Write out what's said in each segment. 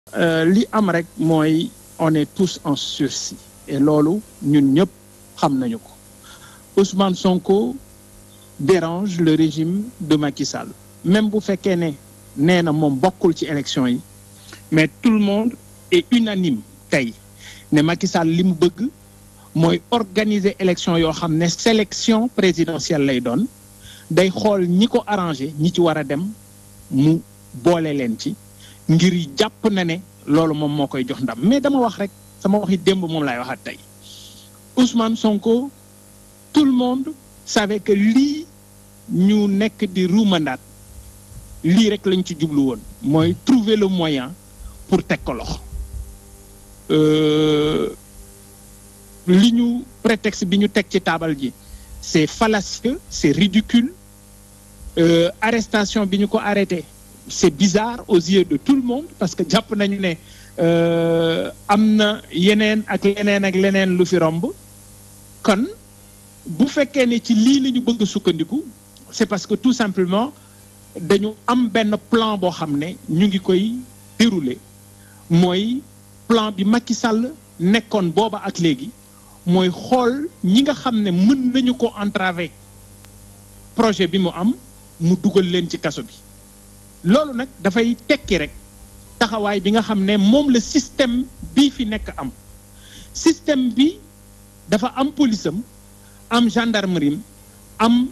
li am rek mooy on est tous en sursis et loolu ñun ñëpp xam nañu ko Ousmane Sonko dérange le régime de Macky Sall même bu fekkee ne nee na moom bokkul ci élection yi mais tout le monde est unanime tey ne Macky Sall li mu bëgg mooy organiser élection yoo xam ne sélection présidentielle lay doon day xool ñi ko arrangé ñi ci war a dem mu boole leen ci ngir jàpp na ne loolu moom moo koy jox ndam mais dama wax rek sama waxi démb moom laay waxaat tey Ousmane Sonko tout le monde savait que lii ñu nekk di ruumandaat lii rek lañ ci jublu woon mooy trouver le moyen pour teg ko loxo li ñu prétexte bi ñu teg ci taabal ji c'est fallacieux c'est ridicule euh, arrestation bi ñu ko arrêté c'est bizarre aux yeux de tout le monde parce que jàpp nañu ne am na yeneen ak leneen ak leneen lu fi romb kon bu fekkee ne ci lii la ñu bëgg sukkandiku c'est parce que tout simplement dañu am benn plan boo xam ne ñu ngi koy dérouler mooy plan bi Macky Sall nekkoon booba ak léegi mooy xool ñi nga xam ne mën nañu ko entraver projet bi mu am mu dugal leen ci kaso bi loolu nag dafay tekki rek taxawaay bi nga xam ne moom la système bii fi nekk am système bi dafa am police am am gendarmerie am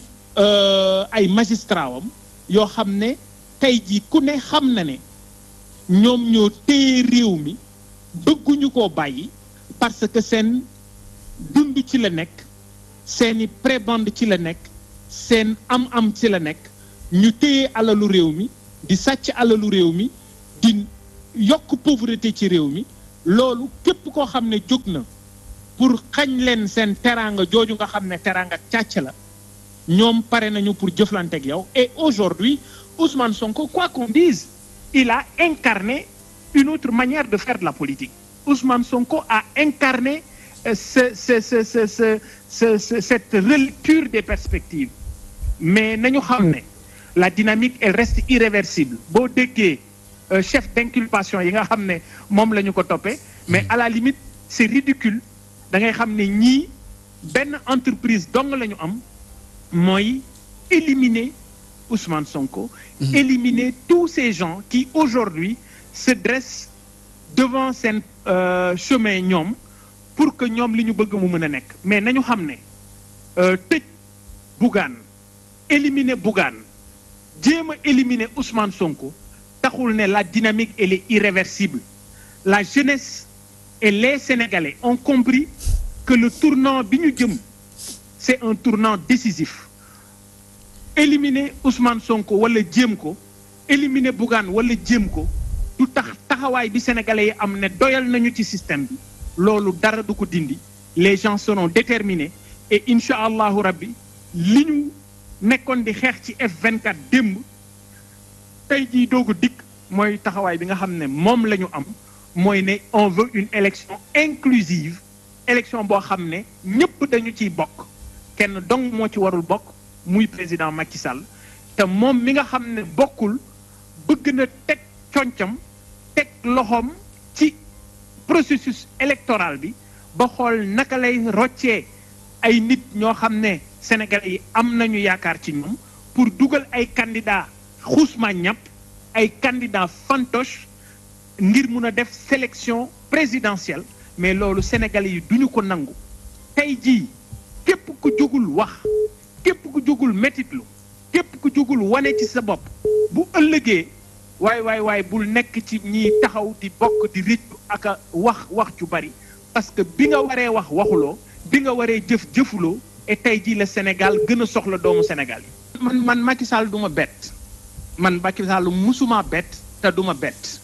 ay magistrat am yoo xam ne tey jii ku ne xam na ne ñoom ñoo téye réew mi bëgguñu koo bàyyi parce que seen dund ci la nekk seeni prébande ci la nekk seen am-am ci la nekk ñu téye alalu réew mi di sàcc alalu réew mi di yokk pauvreté ci réew mi loolu képp koo xam ne jóg na pour xañ leen seen teraanga jooju nga xam ne teraanga càcc la ñoom pare nañu pour jëflante ak yow et aujourd'hui Ousmane Sonko quoi qu'on dise il a incarné une autre manière de faire de la politique Ousmane Sonko a incarné euh, ce, ce, ce, ce, ce, ce, cette relecture des perspectives mais nañu xam ne la dynamique elle reste irréversible boo déggee euh, chef d'inculpation yi nga xam ne moom la ñu ko toppee mais à la limite c'est ridicule da ngay xam ne ñii benn entreprise dong la ñu am mooy éliminer Ousmane Sonko mmh. éliminer tous ces gens qui aujourd'hui se dressent devant seen euh, chemin ñoom pour que ñoom li ñu bëgg mu mën a nekk mais nañu xam ne tëj Bougane éliminer Bougane jéem a éliminer Ousmane Sonko taxul ne la dynamique elle est irréversible la jeunesse et les Sénégalais ont compris que le tournant bi ñu jëm c'est un tournant décisif éliminer Ousmane Sonko wala jéem ko éliminer Bougane wala jéem ko du tax taxawaay bi sénégalais yi am ne doyal nañu ci système bi loolu dara du ko dindi les gens seront déterminés et incha allahu rabbi li ñu nekkoon di xeex ci F24 démb tey jii doogu dikk mooy taxawaay bi nga xam ne moom la ñu am mooy ne on veut une élection inclusive élection boo xam ne ñëpp dañu ciy bokk kenn dong moo ci warul bokk muy président Macky Sall te moom mi nga xam ne bokkul bëgg na teg concam teg loxoom ci processus électoral bi ba xool naka lay roccee ay nit ñoo xam ne Sénégalais yi am nañu yaakaar ci ñoom pour dugal ay candidats xuusma ñàpp ay candidats fantoche ngir mun a def sélection présidentielle mais loolu Sénégalais yi duñu ko nangu tey jii képp ku jógul wax képp ku jógul métitlu képp ku jógul wane ci sa bopp bu ëllëgee waay waay waay bul nekk ci ñiy taxaw di bokk di rëccu ak a wax wax ju bari parce que bi nga waree wax waxuloo bi nga waree jëf jëfuloo et tey jii la Sénégal gën a soxla doomu Sénégal yi. man man Macky Sall du ma bett man Macky Sall musuma bett te du ma bett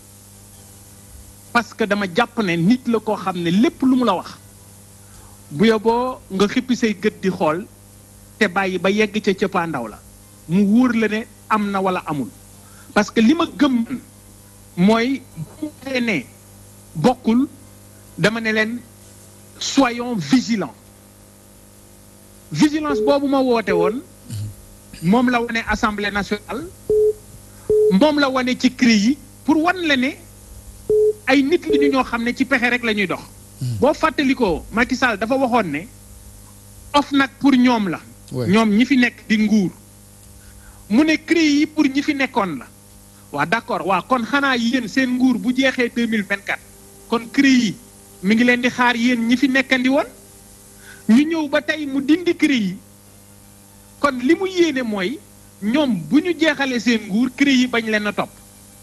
parce que dama jàpp ne nit la koo xam ne lépp lu mu la wax bu yoboo nga xippi say gët di xool te bàyyi ba yegg ca cëppaandaw la mu wóor la ne am na wala amul parce que li ma gëm mooy bu ne bokkul dama ne leen soyons vigilants vigilance boobu ma woote woon moom la wane assemblée nationale moom la wane ci CREI yi pour wan la ne ay nit li ñu ñoo xam ne ci pexe rek la ñuy dox. boo fàttalikoo Macky Sall dafa waxoon ne OFNAC pour ñoom la. ñoom ñi fi nekk di nguur. mu ne CREI yi pour ñi fi nekkoon la. waa d'accord waa kon xanaa yéen seen nguur bu jeexee deux mille vingt quatre kon CREI yi mi ngi leen di xaar yéen ñi fi nekkandi woon ñu ñëw ba tey mu dindi CREI yi kon li mu yéene mooy ñoom bu ñu jeexalee seen nguur CREI yi bañ leen a topp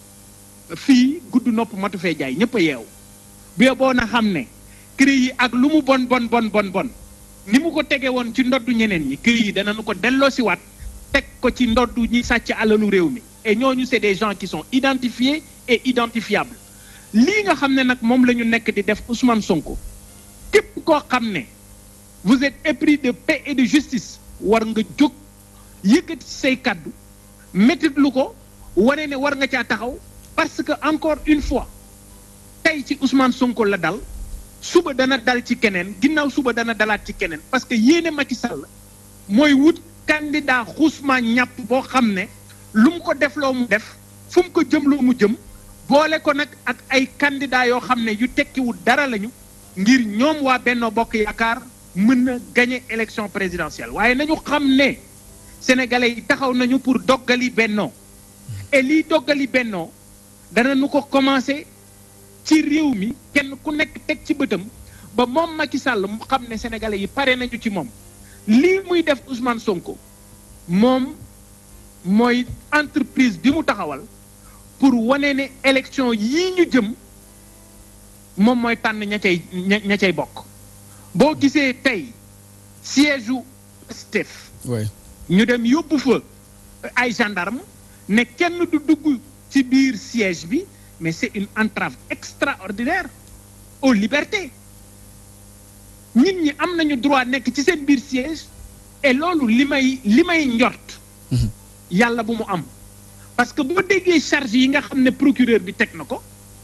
fii gudd nopp matu fee jaay ñëpp a yeewu bu boo na xam ne CREI yi ak lu mu bon bon bon bon bon ni mu ko tege woon ci ndoddu ñeneen ñi CREI yi danañu ko delloosiwaat teg ko ci ndoddu ñi sàcc alalu réew mi. et ñooñu c'est des gens qui sont identifiés et identifiables lii nga xam ne nag moom la ñu nekk di def Ousmane Sonko képp koo xam ne vous êtes épris de paix et de justice war nga jóg yëkkati say kàddu métit lu ko wane ne war nga caa taxaw parce que encore une fois tey ci Ousmane Sonko la dal suba dana dal ci keneen ginnaaw suba dana dalaat ci keneen parce que yéene Macky Sall mooy wut candidat xusma ñàpp boo xam ne lu mu ko def loo mu def fu mu ko jëm loo mu jëm boole ko nag ak ay candidats yoo xam ne yu tekkiwul dara lañu ngir ñoom waa Benno Bokk Yaakaar mën na gagner élection présidentielle waaye nañu xam ne sénégalais yi taxaw nañu pour doggali Benno et liy doggali Benno dana nu ko commencer ci réew mi kenn ku nekk teg ci bëtam ba moom Macky Sall mu xam ne sénégalais yi pare nañu ci moom lii muy def Ousmane Sonko moom. mooy entreprise bi mu taxawal pour wane ne élection yii ñu jëm moom mooy tànn ña cay ña cay bokk boo gisee tey siège u Pastef ñu dem yóbbu fa ay gendarme ne kenn du dugg ci biir siège bi mais c'est une entrave extraordinaire aux libertés nit ñi am nañu droit nekk ci seen biir siège et loolu li may li may njort yàlla bu mu am parce que boo déggee charge yi nga xam ne procureur bi teg na ko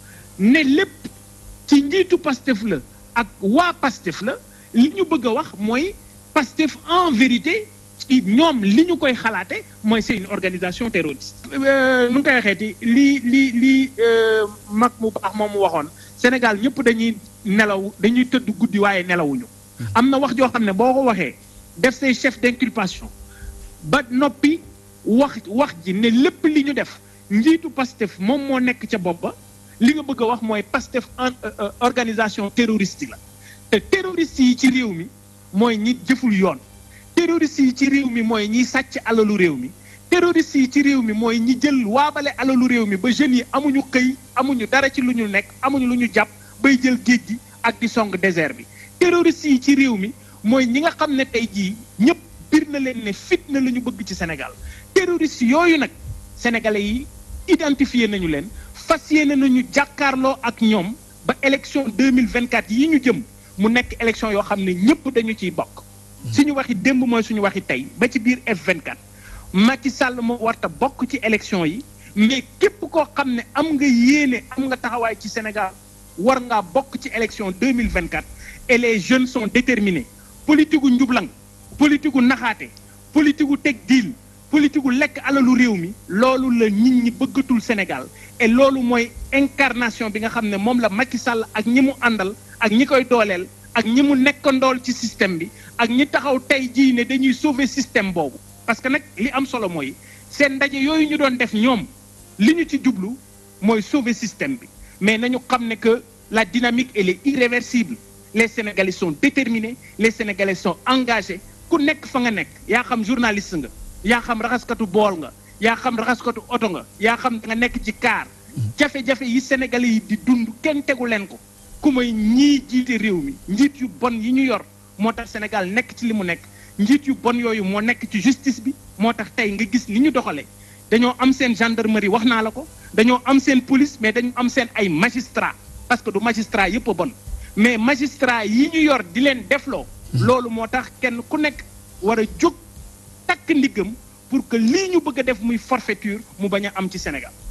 ne lépp ci njiitu Pastef la ak waa Pastef la li ñu bëgg a wax mooy Pastef en vérité ci ñoom li ñu koy xalaate mooy c'est une organisation terroriste nu ngi koy waxeeti lii lii lii mag mu baax moom mu waxoon Sénégal ñëpp dañuy nelaw dañuy tëdd guddi waaye nelawuñu am na wax joo xam ne boo ko waxee def say chef d'inculpation ba noppi wax wax ji ne lépp li ñu def njiitu Pastef moom moo nekk ca bopp ba li nga bëgg a wax mooy Pastef organisation terroriste la te terroriste yi ci réew mi mooy ñi jëful yoon terroriste yi ci réew mi mooy ñiy sàcc alalu réew mi terroriste yi ci réew mi mooy ñi jël waabale alalu réew mi ba jeunes yi amuñu xëy amuñu dara ci lu ñu nekk amuñu lu ñu jàpp bay jël géej gi ak di song désert bi terroriste yi ci réew mi mooy ñi nga xam ne tey jii ñëpp bir na leen ne fitna la ñu bëgg ci Sénégal terroriste yooyu nag sénégalais yi identifié nañu leen fas yéene nañu jàkkaarloo ak ñoom ba élection deux mille vingt quatre yi ñu jëm mu nekk élection yoo xam ne ñëpp dañu ciy bokk. suñu waxi démb mooy suñu waxi tey ba ci biir F24 Macky Sall moo warta bokk ci élection yi mais képp koo xam ne am nga yéene am nga taxawaay ci Sénégal war ngaa bokk ci élection deux mille vingt quatre et les jeunes sont déterminés politique gu njublang politique gu naxaate politique gu teg diil politique gu lekk alalu réew mi loolu la nit ñi bëggatul Sénégal et loolu mooy incarnation bi nga xam ne moom la Macky Sall ak ñi mu àndal ak ñi koy dooleel ak ñi mu nekkandool ci système bi ak ñi taxaw tey jii ne dañuy sauver système boobu parce que nag li am solo mooy seen ndaje yooyu ñu doon def ñoom li ñu ci jublu mooy sauver système bi mais nañu xam ne que la dynamique elle est irréversible les Sénégalais sont déterminés les Sénégalais sont engagés ku nekk fa nga nekk yaa xam journaliste nga yaa xam raxaskatu bool nga yaa xam raxaskatu oto nga yaa xam nga nekk ci kaar jafe-jafe yi Sénégalais yi di dund kenn tegu leen ko ku may ñii jiite réew mi njiit yu bon yi ñu yor moo tax Sénégal nekk ci li mu nekk njiit yu bon yooyu moo nekk ci justice bi moo tax tey nga gis ni ñu doxalee dañoo am seen gendarmerie wax naa la ko dañoo am seen police mais dañu am seen ay magistrat parce que du magistrat yëpp a bon mais magistrat yi ñu yor di leen defloo loolu moo tax kenn ku nekk war a jóg takk ndiggam pour que lii ñu bëgg a def muy forfaiture mu bañ a am ci Sénégal